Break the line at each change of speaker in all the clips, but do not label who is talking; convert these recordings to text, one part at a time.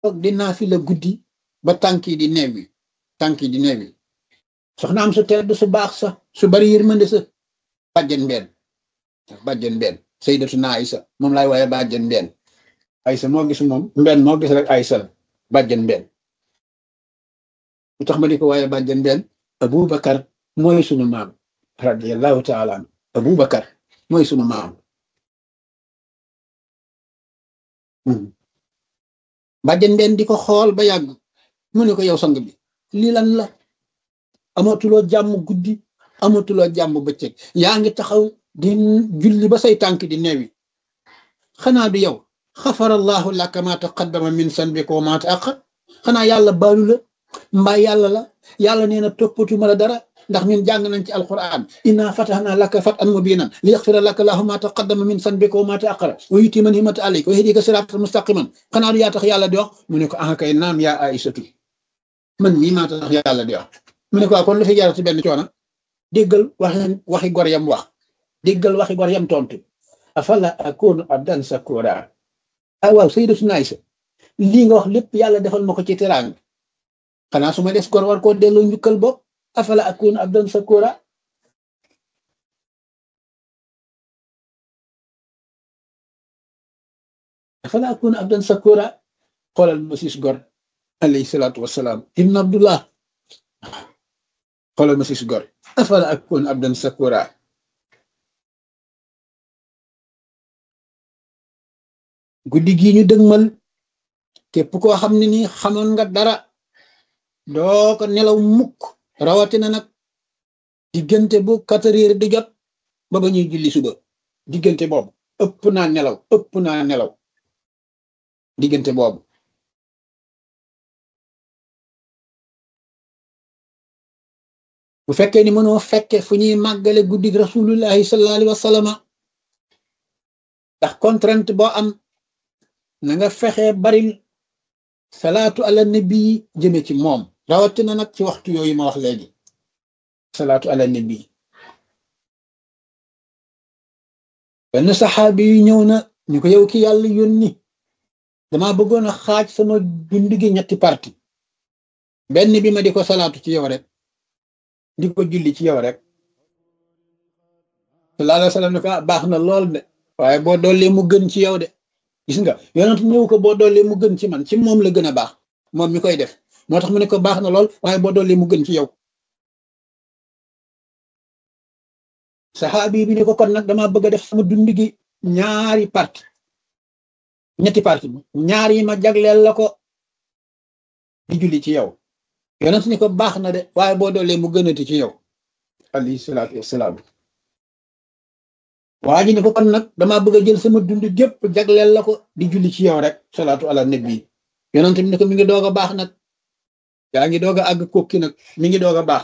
toog di naafila guddi ba tànk yi di neewi tànk yi di neewi soxna am su tedd su baax sa su bari yërmande sa bàjjen mbeen bàjjen mbeen sayyidatuna Aysa moom laay waaye bàjjen mbeen Aysa moo gis moom mbeen moo gis rek Aysa la bàjjen mbeen lu tax ma di ko waaye bàjjen mbeen Abubakar mooy sunu maam radiyallahu taala an Abubakar mooy sunu maam bàjjen mbeen di ko xool ba yàgg mu ne ko yow sang bi lii lan la amatuloo jàmm guddi amatuloo jàmm bëccëg yaa ngi taxaw di julli ba say tànk di neewi xanaa du yow xafarallahu laka ma taqaddama min sanbika wa ma ta'akhkhar xanaa yàlla baalu la mbaa yàlla la yàlla nee na toppatuma la dara ndax ñun jàng nañ ci alquran inna fatahna laka fatan mubinan li yaxfira laka lahu ma taqaddama min sanbika wa ma ta'akhkhara wa yutima nimata alayka wa yahdika siratan mustaqiman xanaa du yaa tax yàlla di wax mu ne ko ah kay naam yaa aïsatu man mii maa tax yàlla di wax mu ne ko kon lu fi jarati benn coono déggal waxi waxi gor yam wax déggal waxi gor yam tontu afala akunu abdan sakura ah waaw sayyidatuna Aysa lii nga wax lépp yàlla defal ma ko ci teraanga xanaa su ma des gor war koo delloo njukkal bopp afala akunu abdan sakura afala akunu abdan sakura xoolal ma siis gor alayhi salaatu wasalaam ibn abdullah xoolal ma siis gor afala akunu abdan sakura guddi gii ñu dëgmal képp koo xam ne nii xamoon nga dara doo ko nelaw mukk rawatina nag diggante bu quatre heures di jot ba ba ñuy julli suba diggante boobu ëpp naa nelaw ëpp naa nelaw diggante boobu bu fekkee ni mënoo fekke fu ñuy màggale guddi rasulullahi sallallahu alayhi wa sallam ndax contrainte boo am na nga fexe baril salaatu ala nabi jëme ci moom rawatina nag ci waxtu yooyu ma wax léegi salaatu ala nabi benn saxaabi yu ñëw na ñu ko yow ki yàlla yónni dama bëggoon a xaaj sama dund gi ñetti parti benn bi ma di ko salaatu ci yow rek di ko julli ci yow rek sallallahu alayhi wa sallam ne ko baax na lool de waaye boo dollee mu gën ci yow de gis nga yonent ñëw ko boo dollee mu gën ci man ci moom la gën a baax moom mi koy def moo tax mu ne ko baax na lool waaye boo dollee mu gën ci yow saxaabi bi ne ko kon nag dama bëgg a def sama dund gi ñaari parti ñetti parti ñaar yi ma jagleel la ko di julli ci yow yonent ni ko baax na de waaye boo dollee mu gënati ci yow alayhi salaatu wassalaam waa ji ne ko kon nag damaa bëgg a jël sama dund gépp jagleel la ko di julli ci yow rek salaatu ala nabi yonent bi ne ko mi ngi doog a baax nag yaa ngi doog a àgg kokki nag mi ngi doog a baax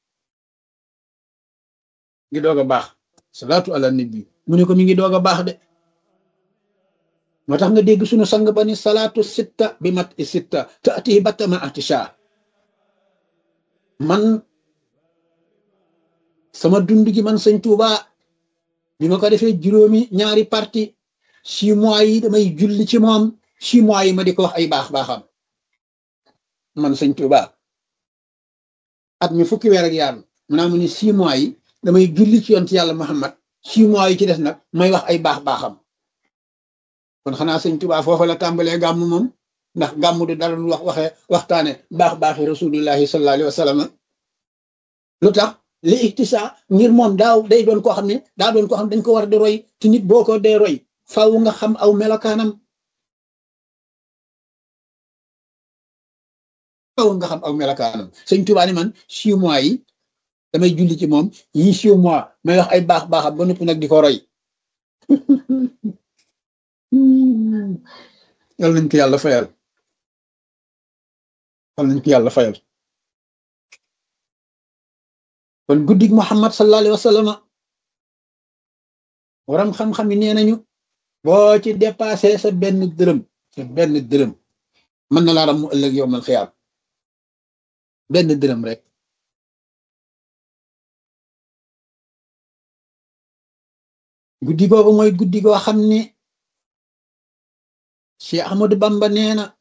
mi ngi doog a baax salaatu ala nabi mu ne ko mi ngi doog a baax de moo tax nga dégg suñu sang ba ni salaatu sitta bi mat i sitta te ati battama atisha man sama dund gi man sëñ Tuuba bi ma ko defee juróomi ñaari parti six mois yi damay julli ci moom six mois yi ma di ko wax ay baax baaxam man sëñ Tuuba at mi fukki weer ak yaar mu naa mu ni six mois yi damay julli ci yonent yàlla Muhammad six mois yi ci des nag may wax ay baax baaxam kon xanaa sëñ Tuuba foofa la tàmbalee gàmm moom ndax gàmm du dara lu wax waxee waxtaane baax baaxi rasulullahi sallallahu alayhi wa sallam lu tax li ihtisa ngir moom daaw day doon koo xam ne daa doon koo xam dañ ko war di roy te nit boo ko dee roy faaw nga xam aw melokaanam faaw nga xam aw melokaanam sëñ Tuubaa ni man six mois yi damay julli ci moom yi six mois may wax ay baax baaxam ba noppi nag di ko roy yal nañ ko yàlla fayal yal nañ ko yàlla fayal kon guddig Muhammad sallallahu alayhi wa sallam waram xam-xam yi nee nañu boo ci dépassé sa benn dërëm sa benn dërëm mën na laa ram mu ëllëg yow mal xiyaam benn dërëm rek guddi googu mooy guddi goo xam ne Cheikh Ahmadou Bamba nee na